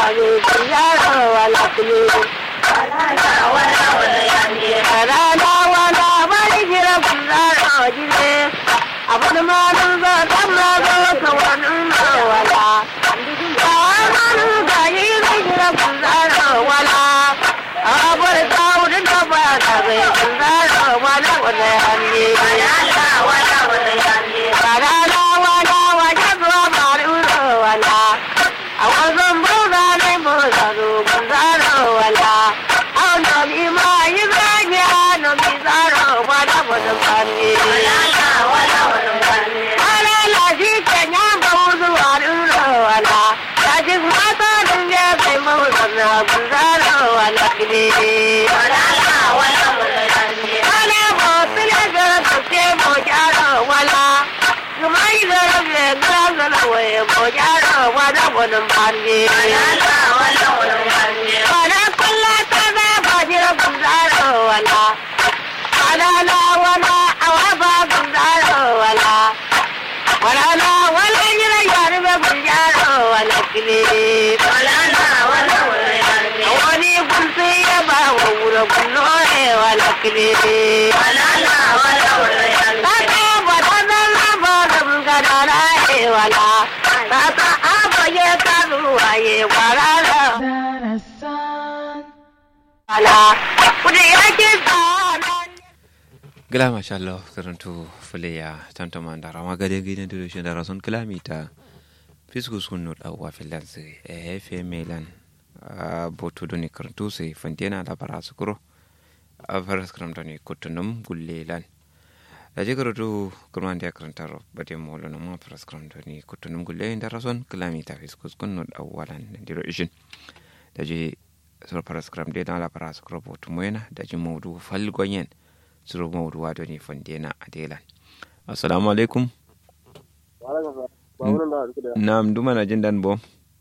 ne yaro wala kule rana wala bari jira kunzaro jire abin ma dun zo dan ma zo ka wani wala ya manu ga yi jira kunzaro wala abar kawo da ba ka ga kunzaro wala wala ne Barara wala wala zuwa maruro wala a wajen buga ne buga zo bunzaro wala a nomi ma yi zage a nomi zaro wala wala kane wala la shi kenya ba wuzu maruro wala ta ji mata din ya kai mawuza na bunzaro wala kine wala ba tile gara kake mo jaro wala Kumai zara me gara zara waye mo jaro wala wala mani wala kulla ta ba ba jira bunzaro wala wala la wala awa ba bunzaro wala wala la wala jira yar be bunzaro wala kile wani kunse ya ba wa wura kunno wala kile Tata badana la badam gadara e wala. Tata abaye kanu aye wala la wala. Kude yake sana. gila masha Allah karantu fuleya tantama da rama gade gidan da shi da rason kilomita fiskus kunu da wa filansu e hefe melan a botu doni karantu sai fantena da bara su kuro a faras karamta ne kutunum gullelan da je karatu kurman da karantar bade molo na ma faras karamta ne kutunum gulle da rason kilomita fiskus kunu da walan da diro ishin da je sur faras karamta da la bara su kuro botu moyena da je maudu falgonyen suru maudu wado ne fandena a delan assalamu alaikum nam duma na jin dan bo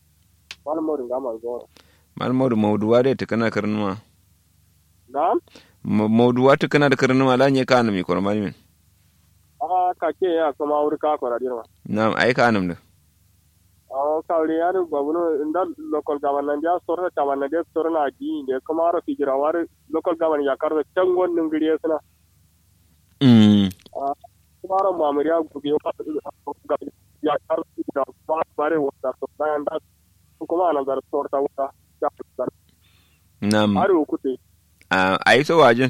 mal maudu maudu wade ta kana karnuma Na'am? maudu wata kana da karnuma la nye ka anam yi kormani min A kake ya kuma wuri ka kwara dirma. nam ai ka anam da A kawri ya da babuno inda local government ya sorta tamanna de sorna gi de kuma ro fijira war local government ya karbe tangon nin giriye suna. mm Kuma ro mamuri ya gubi ya karbe da ba bare wata to bayan da kuma nan da sorta wata ya fitar. nam Har ukute. a ai so wajin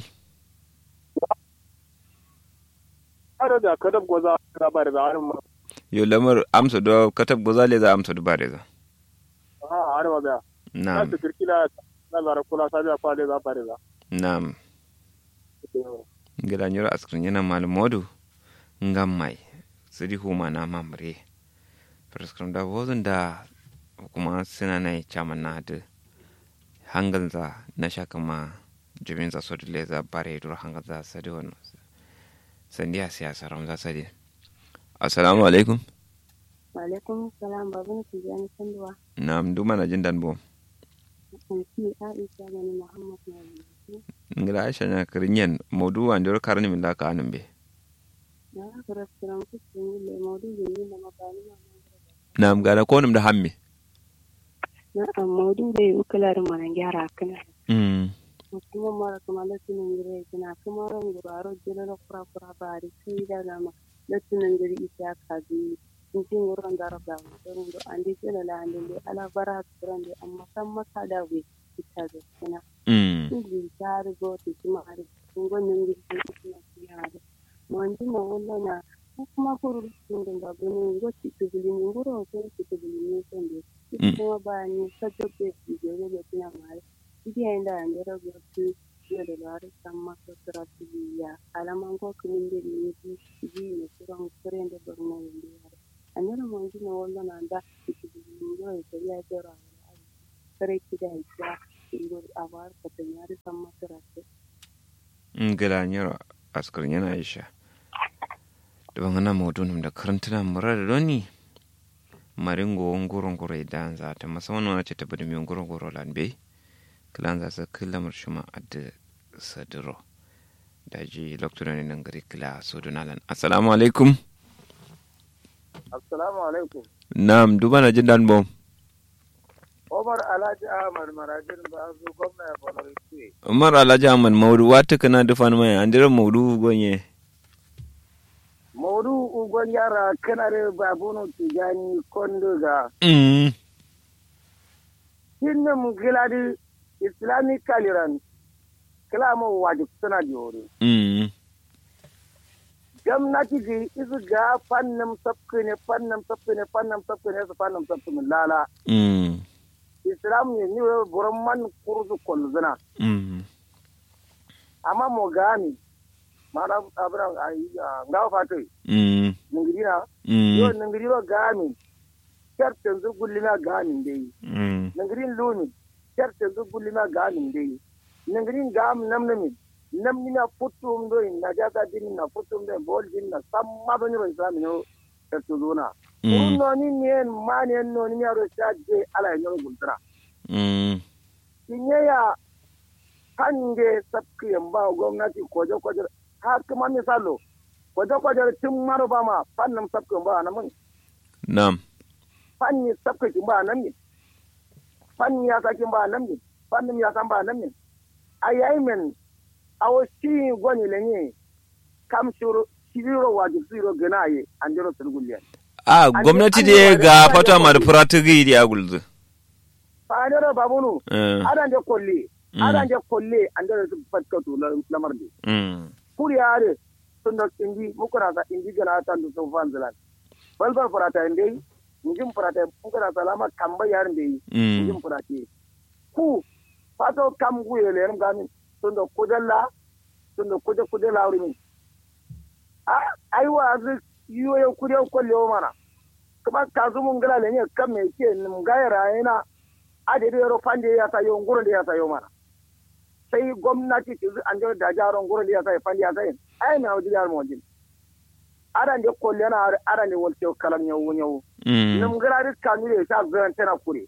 Har da kadab goza da bare da har ma. yo lamar amsa do katab gozale za amsa do bare za Ha har ma da. Na nam su kirkila na zara kula sabiya kwale za bare da. nam gila nyoro askrin yana mal modu ngam mai sidi huma na mamre prescribe da wozin da kuma suna na chaman na da hangal za na shaka ma jibin za so dile za bare dur hangal za sadi wannan sandiya siyasa ram za sadi assalamu alaikum Walaikum salam babin su jani sanduwa. na duma na jin dan bo Anki Aisha gani Muhammad na yanzu. ngila aisha na kirinyen modu wa ndir karni min la ka anum be Na aka rasuran kusurin yi le maudu da yi da mabani ma na gana ko num da hamme Na an maudu da yi ukular mana gyara kana. mm Kuma mara kuma latunan gire kina kuma ran guraro jira na kura kura bari sai da gama latunan gire isa ka bi. In ji wurin da rabda wurin da an di jira la an di ala bara turan da amma san maka da we ita da kana. mm Ili tari goti kimari ngonin gidi na kiyare mwanji na wala na kuma kuru tundin da bani ngoti tubili ni ngoro ko tubili ni sende Mm. kuma ba ni sajo pe bigere le tina mare idi enda andera goti yo de lare samma ko trati ya alama ngo kuminde ni ni ji ni kuran kurende borno ndi yare andera mwanji na wala na nda tubili ni ngoro ko ya jora kare kida ya ngoro awar ko tanyari samma trati ngila nyoro askar yana aisha da bangana modu num da karantuna murar da doni maringo ngoro ngoro idan za ta musamman wani ce ta bada mai ngoro ngoro lan bai kilan za su kila murshuma adda sadiro da ji lokacin ne nan gari kila so donalan assalamu alaikum Assalamu alaikum. nam duba na jin dan bom Omar Alhaji Ahmad Marajin ba su gwamna ya fara ce. umar alhaji ahmad maudu wata kana dufan mai andira maudu gonye Maudu ugon yara kanare babunu tijani kondo ga mm hinnim giladi Islamic kaliran kalamu wajib suna jori. mm Gwamnati ji isu ga fannin sabki ne fannin sabki ne fannin sabki ne su fannin sabki ne lala. mm Islam ne ni buran man kurzu kolzuna. mm Amma mo gani mana abinan ayi ngawa fatai. mm Ningirina yo mm ningiriro gami certain zu gullina gamin dai mm ningirin lumi certain zu gullina gamin dai ningirin gam namnami namni na futum do na jaga din na futum do bol din na samma bani ro islam no certain zona mm no ni ni ma ni no ni ro je ala nyo gultra mm kinye ya kange sabki yamba gwamnati koje koje har kuma misalo koje koje tun maruba ma fannin sabki yamba na mun nam fanni sabka kin ba nan ne fanni ya sakin ba nan ne fannin ya san ba nan ne a yayi men awo shi gwani le ne kam shiro shiro waji zero gana ye an jiro sulguliya a gwamnati da ga fata mar fratigi da agulzu fa ne ro babunu eh adan de kolle Mm. adan de kolle an jiro su fatka to lamar de mm kuri yare sun da indi mukura sa indi gana ta du sun fan zalan balbal farata inde njim farata mukura salama kamba yarin de mm yin furake ku fato kam guye le ram gamin sun da kudalla sun da kude kude lawri min a ai wa azu yiwo ya kude kwalle wa mana kuma kazu mun gala le ne kam me ke nim gaira yana ade de ro fande ya ta yo nguro de ya ta yo mana sai gwamnati ti an da da jaro nguro de ya ta fande ya ta ai na wadi yar mo din aran de kwalle na aran de wolte kalam nyawu nyawu mm nim gara ri kanu le ta zan tana kure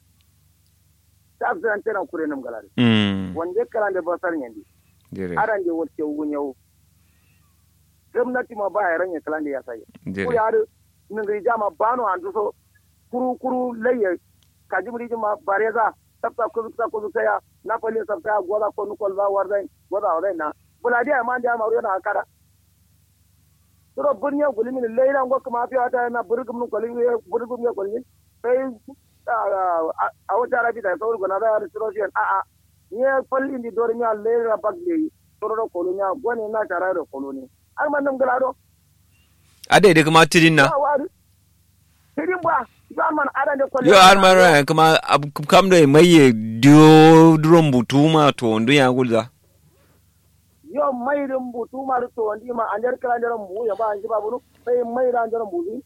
ta zan tana kure nim gara mm wanda kalan da basar yandi dire aran da wolte wunyau gwamnati ma ba ya ranya kalan da ya sai ko dire ya ri nin ga jama bano an so kuru kuru laye kaji muri ma bareza sabta ko sabta ko saya na pali sabta goda ko nu kol ba warda goda warda na buladi ma ndia ma na akara suro bunya gulimi ni leila ngo kuma fi ata na burgum nu kolin burgum ya kolin sai a wata arabi da sauri gona da suro shi a a ni falli ndi dor nya leila bagli suro ro kolonya gone na tara ro koloni ar man nam galado ade da kuma tidin na ba wari tidin ba zaman adan da kolin yo har mara kuma ab- kam da mai dio drum butuma to ndu ya gulza yo mayrin butu maru to wandi ma anjar kala anjar mu ya ba anji ba bunu sai mayra anjar mu bi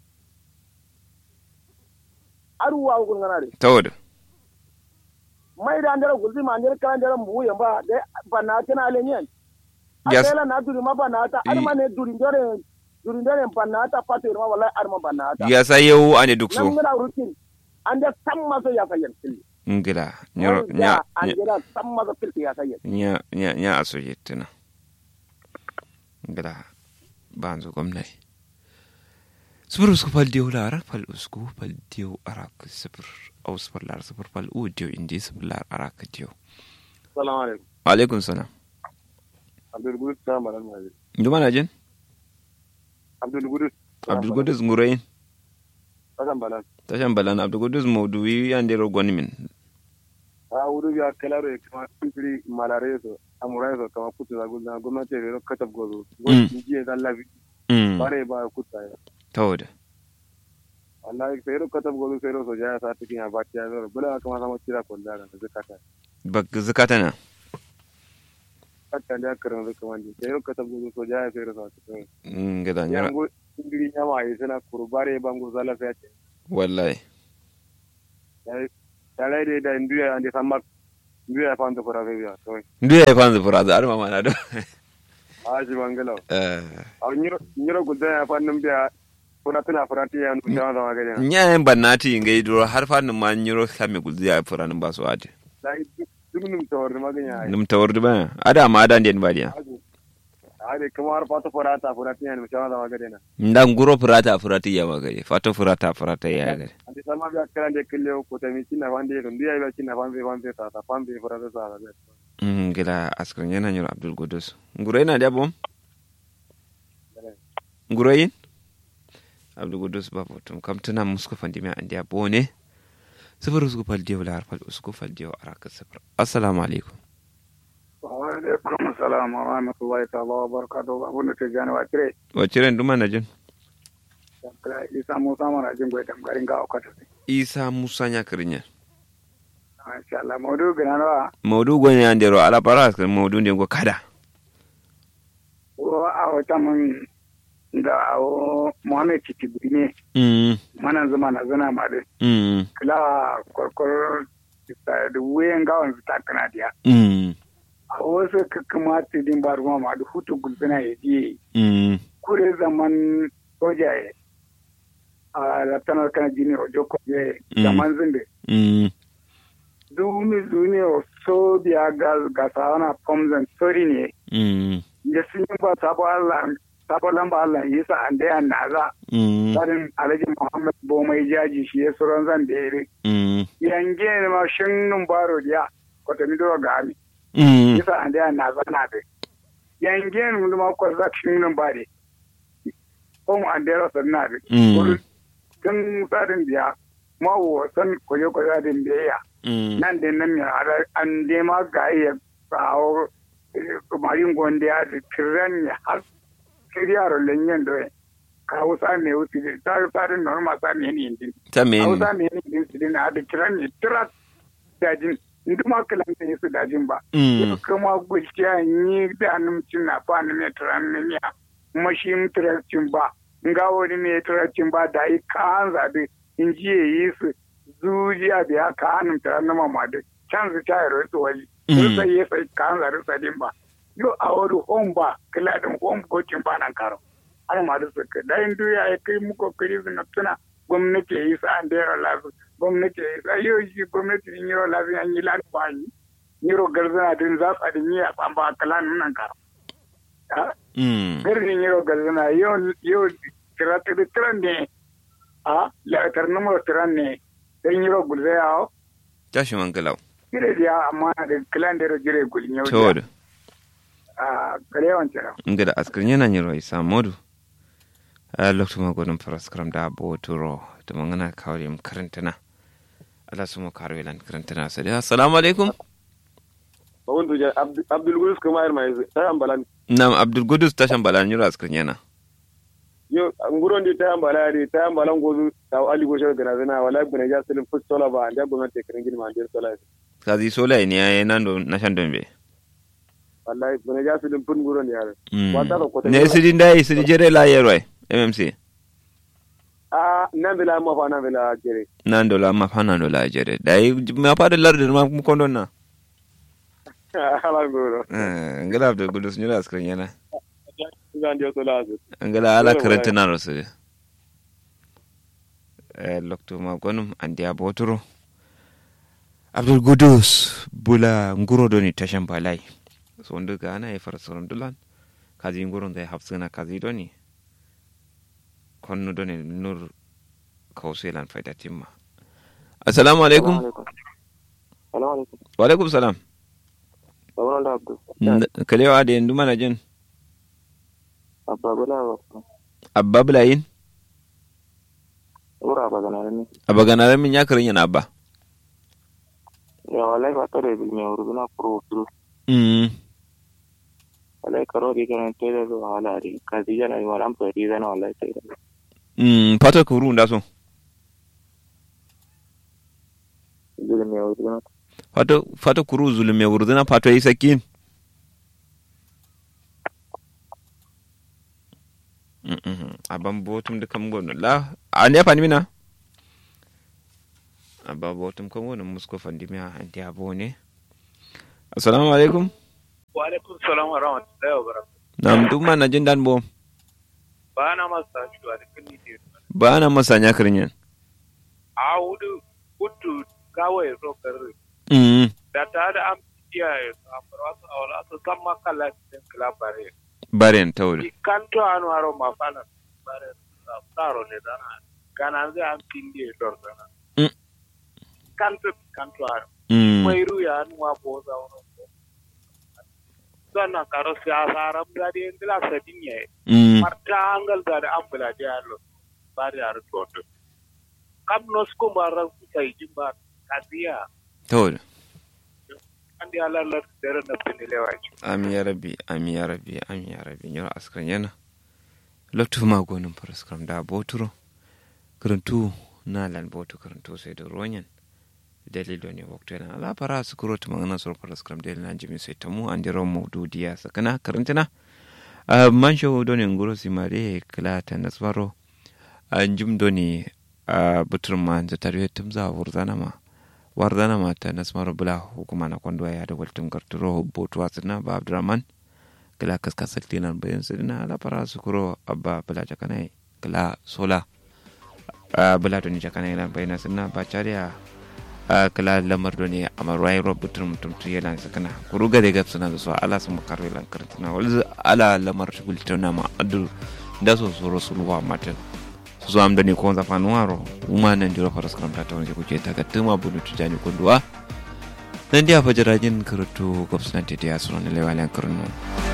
aru wa gun ngana de tawada mayra anjar gulzi ma anjar kala anjar mu ya ba de bana tana ale nyen Yes. akela na duri ma bana ta ar ma ne duri ndore duri ndore bana ta pate ma wallahi ar ma bana ta ya sa yau ane duk so nan ngana rutin anda samma so ya kayan tilli ngila nyoro nya nya anjira samma so tilli ya kayan nya nya nya aso yettina ngila banzo gwamnati sifir usku fal diyo lara fal usku fal diyo arak sifir au sifir lara sifir fal u diyo indi sifir lara arak diyo salamu alaikum alaikum salam abdul gudus ta malam nabi nduma na jin abdul gudus abdul gudus ngurayin kasan balan tashan balan abdul gudus mauduwi yande rogoni min a wuri ya kalaro ya kama kifiri malare so amurai so kama kutu da gulna gwamnati ya katab gozo wani jiye da lafi mm bare ba kuta ya tawada wallahi sai ro katab gozo sai ro so jaya sa tikin ya bati ya zo bula kama sama tira ko da da zakata bak zakata na hatta da karan zaka wandi sai ro katab gozo so jaya sai ro sa tikin ngila nyara yango ingiri nyama yi suna kurbare bango zala sai ce wallahi tare da da nduya ande samak nduya fa ndo fara biya to ndu ya fanzu furaza ar mama na do a ji bangalo eh a nyiro nyiro gudda ya fa nan biya kuna tuna farati ya ndu jama zama gani nya bannati ngai duro har fa ma nyiro kame gulzi ya furanin ba su ade dai duk num tawar maganya ai num tawardu ba ada ma ada ndien badiya a ade kuma har fata furata furata ne mu shawa zama gade na ndan guro furata furata ya magare fato furata furata ya gare ade sama biya kran de kille ko ta mi cinna wande ko ndiya biya cinna fambe fambe ta ta fambe furata sa ta mm gila askrin yana nyoro abdul godus nguro ina da bom nguro yin abdul godus ba botum kam tana musko fandimi an dia bone sifir usku fal diyo la harfal usku fal diyo araka sifir assalamu alaikum wa alaikum assalam wa rahmatullahi ta'ala wa barakatuh abun da ke gane wa kire waciren duma na jin kira isa musa mana jin goyi garin ga okata isa musa nya kirinya insha Allah maudu gana wa maudu gonya andero ala para askrin maudu ndengo kada wa a wata mun da awo muhammed titibiri ne mm mana zama na zana ma da mm kila kwarkwar da wuyan gawan su ta kana diya mm a wasu kakamata din ba ruwa ma da hutu gulbina ya je mm kure zaman soja ya a laftanar kan jini ojo kwaje Mm. zaman zinde mm dumi duni o so biya ga ga sawana pomzan sori ne mm ya sun yi ba sabo Allah sabo lamba Allah yasa an da yan naza mm tsarin alhaji Muhammad Bomai jaji shi ya suran zan da yare mm yange ne ma shin nun baro dia ko ta mi do ga ami mm yasa an da yan naza na de yange ne mun ma ko zak shin nun bare ko mu an da rasa na de Mm. tun tsarin biya ma wo san koyo koyo din biya mm nan da nan ya ada an de ma ga iya kawo marin gonde ya da tiran ya har kiriyaro lenyen do kawo sa ne wuti da ta tsarin normal sa ne ne din ta men hausa ne ne din su din da tiran ne tirat dajin nduma kalan ne su dajin ba mm kuma gulciya ni da numcin na fa ne ne tiran ne ya mashi tiran ba nga wani ne tiran ba da yi kan zabe in ji yi su zujiya da ya ka hannun tiran na mamadu can su ta yaro su wali Mm. sai ya sai kan zaru sadin ba yo a wani home ba kila din home coaching ba nan karo har ma da suka da in duya ya kai muku kiri su tuna gwamnati ya yi sa an da yaro lafi gwamnati ya yi sa yau shi gwamnati din yaro lafi an yi lafi ba yi yaro garzana din za su adin yi a tsamba kalan nan karo mm garin yaro garzana yau yau tira tira tiran ne a la'atar numar tiran ne dan yaro gulzaya tashi man galau kire dia amma da kilan da jire gulin yau to a karewan tira ngada askrin yana nyiro isa modu a lokto ma godon paraskram da bo turo to mangana kawri m karantana ala sumo karwe lan karantana sadi assalamu alaikum ba wanda ja abdul gurus kuma yar mai ta ambalan nam abdul gudus tashan bala nyiro askrin yana yo nguron di ta ambala di ta ambalan gozu ta ali goshar gana zana wala bune ja silin fut sola ba anda gwamnati kirin gini ma andir sola kazi sola ne ya nan do nashan dombe wallahi bune ja silin fut nguron yare Mm. Wata da kwata- ne sidi ndai sidi jere la yerwa mmc a nan bila ma fa nan bila jere nan do la ma fana do la jere dai ma fa da larde ma mu kondon na ala ngoro Eh, ngala abdul gudus nyiro askrin yana zan dio sola azu ngala ala Wala, karantana ro sadi eh lokto ma gonum andi aboturo abdul gudus bula nguro doni tashan balai so ndu gana e fara soron dulan kazi nguro da hafsina kazi doni konnu doni nur kauselan faida timma assalamu alaikum Salamu alaikum. wa alaikum salam Babban da Abdul. N- kalewa da yanzu mana jin Abba bala ba. abba bulayin Ura ba gana ne. abba ganaren min ya karin yana abba Ya wallahi ba tare bil me uruna pro pro. mm Wallahi karo di kana tele do hala ri. Kazi jana ni walam pe di zana wallahi tele. mm fata kuru nda so Bil me uruna. fata fata kuru zulume wurduna fato yi sakin aban botum da kam gono la a ne fani mina aba botum kam gono musko fandi mi anti abo ne assalamu alaikum wa alaikum salam wa rahmatullahi wa barakatuh nam dum na jin dan bo ba na masa shi wa da kunni te ba na masanya kirnyen a hudu hudu kawai so karre mm da ta da am iya ya amfara su a wala su san makala cikin kilabare baren tawul kanto anu aro mafala bare taro ne dana kana zai an pindi dor dana Mm. kanto kanto aro mm mai ruya anu wa boza wono sannan karo siyasa aram gadi indila sadinya mm marta angal gadi ambula de allo bari aro toto kam nos ko mara sai jimba kadiya tawul andi ala la dere na pinile waji amin ya rabbi amin ya rabbi amin ya rabbi nyoro askran yana lottu ma gonin paraskram da boturo karantu na lan botu karantu sai da ronyan dalilo ne waktu yana ala para su kuro tu mangana sur paraskram del na jimi sai tamu an diro maududiya sakana karantina a mansho doni nguro simare kala ta nasbaro an jum doni a butur ma zatare tumza wurzana ma wardana mata nasmaro bula hukuma na kwando ya da waltum garturo botu wasina ba abdurrahman kala kaskasal tinan bayan sidina ala para sukuro abba bula jakanai kala sola a bula doni jakanai lan bayan sidina ba chariya a kala lamar doni amarai robutur mutum tu yalan sakana kuru gade gab suna da so ala sun makarwe lan kartina wal ala lamar shugul tana ma adu da so so rasulwa matan so am dani ko zafa nuaro uma nan diro faras kam ta wani kuke ta gatuma bunu tujani kunduwa nan dia fajirajin karatu gobsnan tete asron lewalan karno